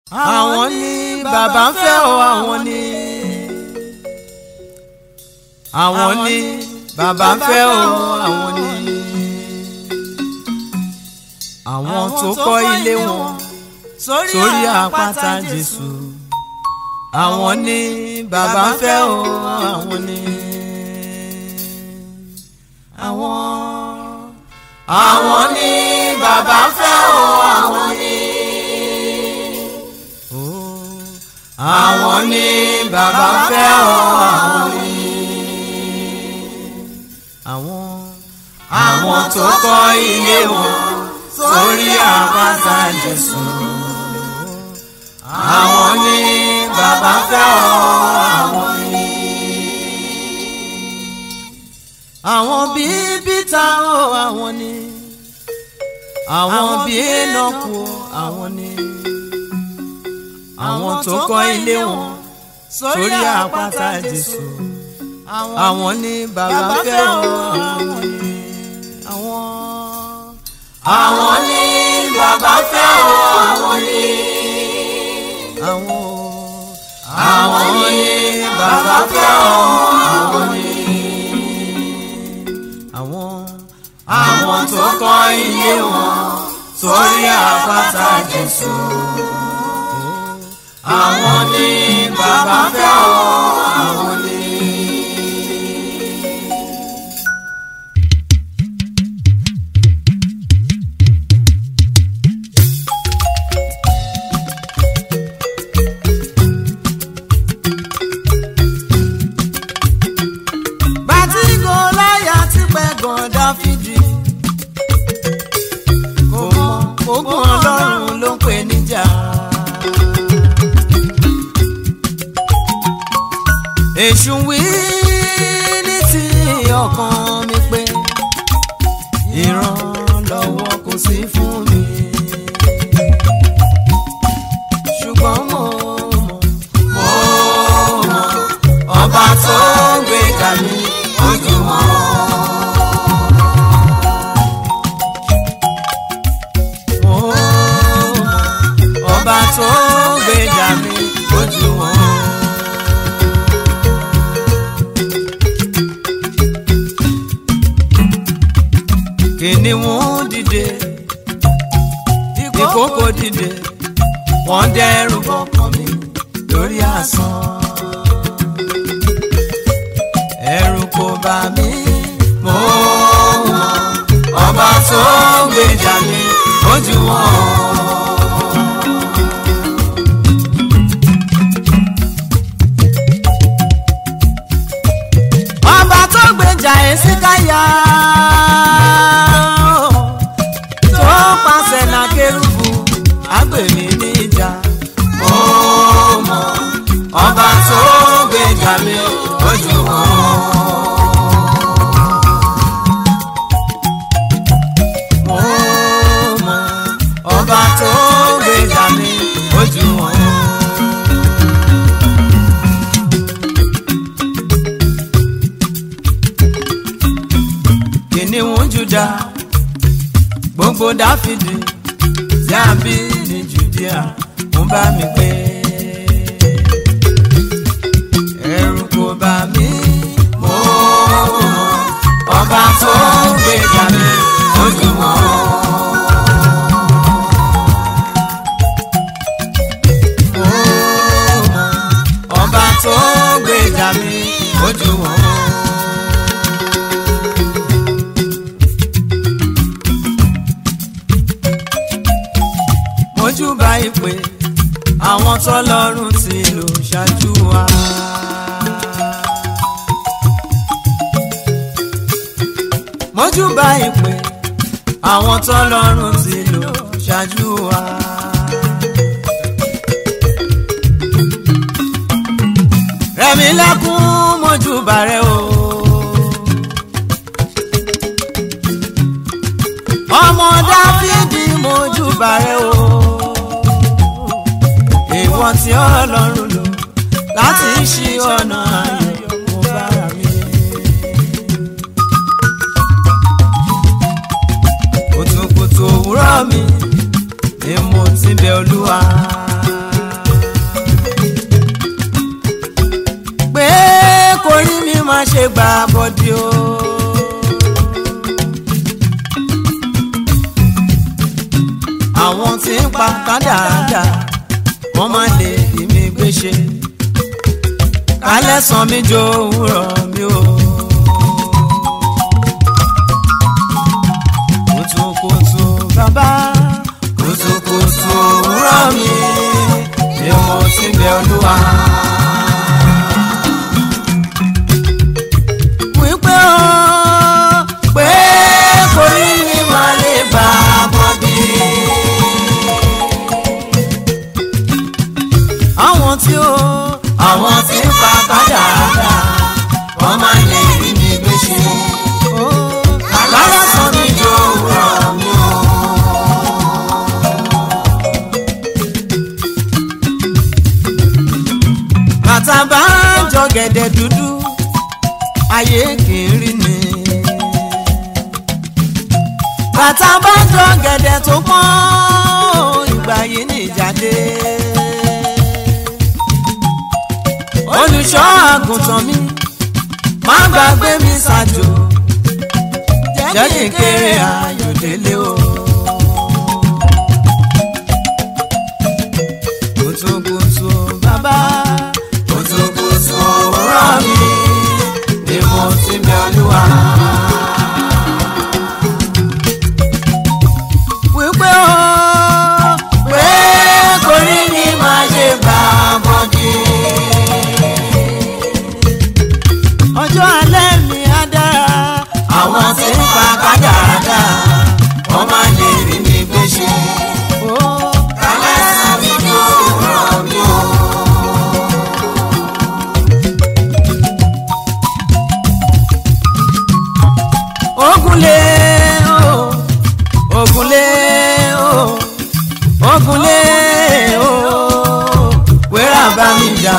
àwọn ni bàbá ń fẹ́ o àwọn ni àwọn ni bàbá ń fẹ́ o àwọn ni àwọn tó kọ́ ilé wọn sórí àpáta Jésù àwọn ni bàbá ń fẹ́ o àwọn ni àwọn àwọn ni bàbá ń fẹ́ o àwọn ni àwọn ni bàbá ń fẹ́ o àwọn ni àwọn àwọn tó kọ́ ilé wọn sórí àpáta Jésù àwọn ni bàbá ń fẹ́ o àwọn ni. àwọn bíi bíta o àwọn ni àwọn bíi Énọ́kù o àwọn ni àwọn tó kọ́ ilé wọn sórí àpáta Jésù àwọn ni bàbá ń fẹ́ o àwọn ni àwọn àwọn ni bàbá ń fẹ́ o àwọn ni àwọn àwọn ni bàbá ń fẹ́ o àwọn ni àwọn àwọn tó kọ́ ilé wọn sórí àpáta Jésù àwọn ni bàbá ń fẹ́ o àwọn ni. bàtí Gòláyátì pẹ̀gàn Dáfídì kò mọ ogun Ọlọ́run ló ń pè níjà. èṣù wí ní ti ọkàn mi pé ìrànlọ́wọ́ kò sí fún mi. ṣùgbọ́n mo mọ̀ mo mọ̀ ọba tó gbéga mi ojú wọn. Mo mọ̀ ọba tó gbéga mi ojú wọn. kìnìún dìde ìkókò dìde wọ́n dẹ́rù bọkàn mi lórí asán ẹ̀rù kò bà mí mo mọ̀ ọba tó gbèjà mi ojú wọn. ọba tó gbèjà Èsíkáyà tó pàṣẹ náà kérúbù àgbèmí níjà mo mọ̀ ọba tó gbèjà mi ojú wọn. mo mọ̀ ọba tó gbèjà mi ojú wọn. kìnìún Júdà gbogbo Dáfídì tí a bí ní Jùdíà ń bá mi pé ẹ̀rù kò bà mí mo mọ̀ ọba tó gbèjà mi ojú wọn. Mo mọ̀ ọba tó gbèjà mi ojú wọn. mojúbà ìpè àwọn tọ́lọ́run ti lò ṣáájú wa. mojúbà ìpè àwọn tọ́lọ́run ti lò ṣáájú wa. rẹ̀mí lẹ́kún mojúbà rẹ o. ọmọ dáfídì mojúbà rẹ o ìwọ tí ọlọ́run lò láti ṣí ọ̀nà ayọ̀ mo bára mi. kùtùkùtù òwúrọ̀ mi ni mo ti bẹ̀ olúwa. lè gbà bọ́dí o. àwọn tí ń pa kádàádà wọ́n má lè rí mi gbé ṣe kálẹ̀ sàn mí jó òwúrọ̀ mi o. kùtùkùtù bàbá kùtùkùtù òwúrọ̀ mi ni mo ti bẹ olúwa. wípé o pé kò rí mi máa lè bá a bọ́dí. àwọn tí ó àwọn tí ń pa kádàrá wọ́n máa lè rí mi gbé ṣe. kálá sọ mi jọ òwúrọ̀ mi o. bàtà bá ń jọ gẹ̀dẹ̀ dúdú ayé kì í rí ni. bàtà bá ń jọ gẹ̀dẹ̀ tó pọ́n ìgbà yìí ní ìjáde. olùṣọ́ àgùntàn mi má gbàgbé mi ṣàjò jẹ́ kí n kéré ayọ̀délé o. kùtùkùtù bàbá kùtùkùtù òwúrọ̀ mi ni mo ti bẹ olúwa. wípé o pé kò rí ni máa ṣe bá a bọ́dí. ọjọ́ alẹ́ mi á dára àwọn tí ń pa kádàrádà wọ́n máa lè rí mi gbé ṣe. kálẹ̀ sàn mi ní òwúrọ̀ mi o. ogunlé o ogunlé o ogunlé o wẹ́rà bá mi jà.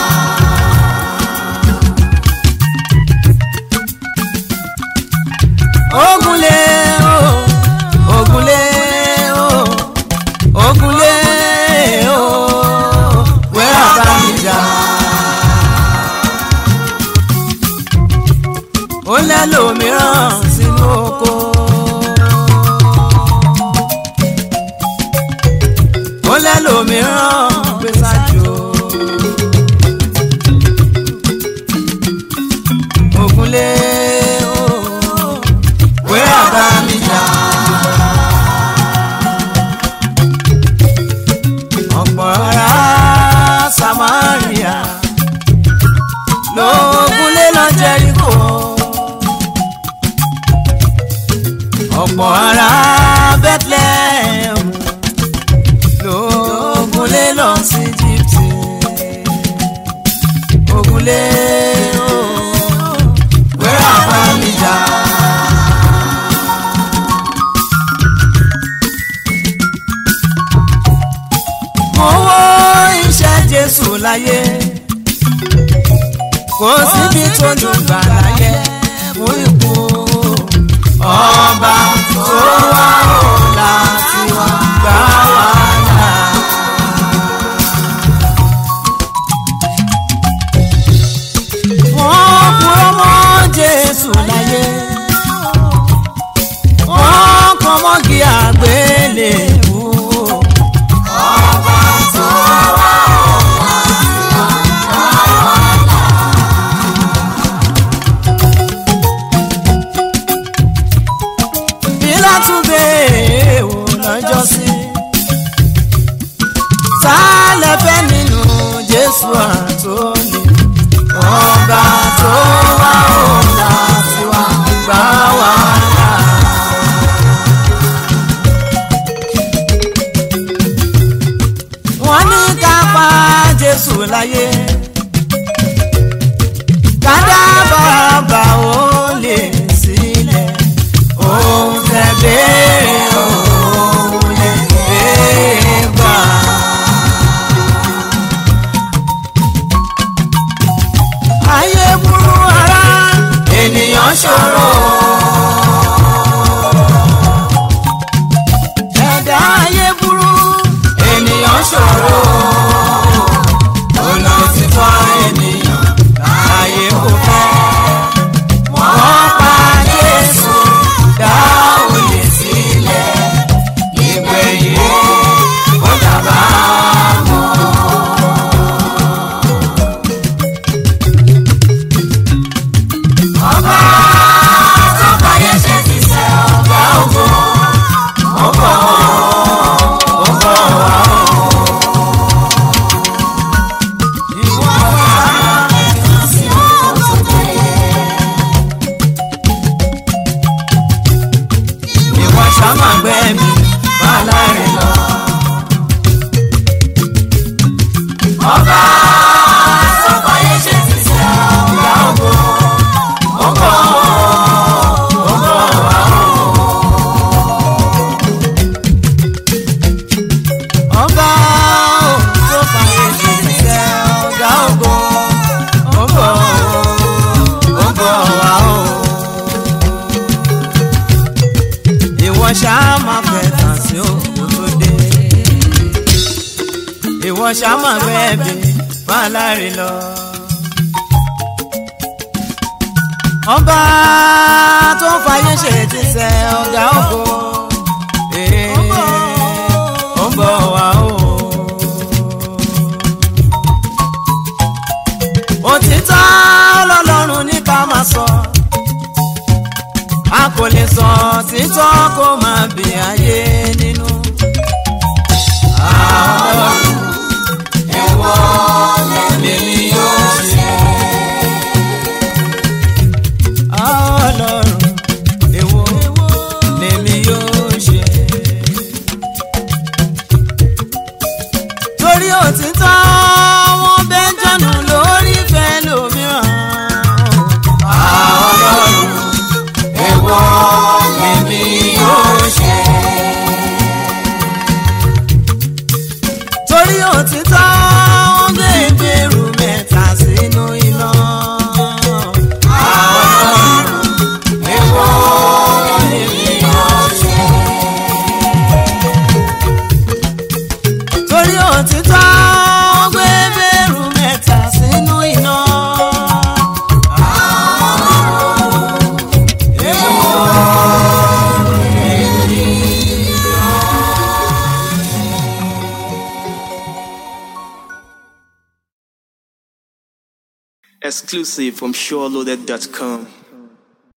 ogunlé o ogunlé o ogunlé o wẹ́rà bá mi jà. ó lẹ́lòmíràn sínú oko. ó lẹ́lòmíràn gbé sájò. ògúnlé o wẹ́rà bá mi jà. ọ̀pọ̀ ará Samaria lóògùnlé lọ Jẹ́ríkò. ọ̀pọ̀ ará Bethlehem lóògùnlé lọ sí Íjíbítì. ògùnlé o wẹ́rà bá mi jà. mo wo iṣẹ́ Jésù láyé kò síbi tó dùn gbà láyé fún ikú ọba tó wá ọ̀la tí wọ́n gbà wá là. wọ́n kúrò mọ́ Jésù láyé wọ́n kọ́ mọ́gì àgbélébùú. ọba tó wá ọ̀la tí wọ́n gbà wá là. Pílátù béèrè wò lọ́jọ́ sí. Ta lẹ fẹ́ nínú Jésù àtòlè? Ọba tó wá ọ̀la tí wá gbà wá là. Wọ́n ní ká pa Jésù láyé. Kádà bàbá ó lè sílẹ̀ òun tẹ béèrè òun lè béèrè gbà. ayé burú ara ènìyàn ṣòro. ẹ̀dá ayé burú ènìyàn ṣòro. olùtítọ́ ènìyàn láyé kò fẹ́. ọba tó fàyè ṣe ti sẹ́ ọ̀gá ògo ó bọ̀ ó bọ̀ wá o. ọba tó fàyè ṣe ti sẹ́ ọ̀gá ògo ó bọ̀ ó bọ̀ wá o. ìwọ ṣáá máa fẹ́ tàn sí òkú tó dé ìwọ ṣáá máa gbẹ́bí máa láre lọ. ọba tó ń fàyè ṣe ti sẹ ọ̀gá ògo ee, ó ń bọ̀ wá o. òtítọ́ lọ́lọ́run ní ká máa sọ a kò lè sọ títọ́ kó máa bì ayé nínú. àwọn ẹ̀wọ̀n lèmi yóò ṣe. ọlọ́run èwo lèmi yóò ṣe. torí òtítọ́ wọn bẹ́ jọ̀nù lórí ìfẹ́ lómìíràn. ọlọ́run èwo lèmi yóò ṣe. torí òtítọ́ wọn gbé ìgbèrú mẹ́ta sínú iná. ọlọ́run èwo lèmi yóò ṣe. torí òtítọ́ wọn gbé ìgbèrú mẹ́ta sínú iná. Exclusive from SureLoaded.com.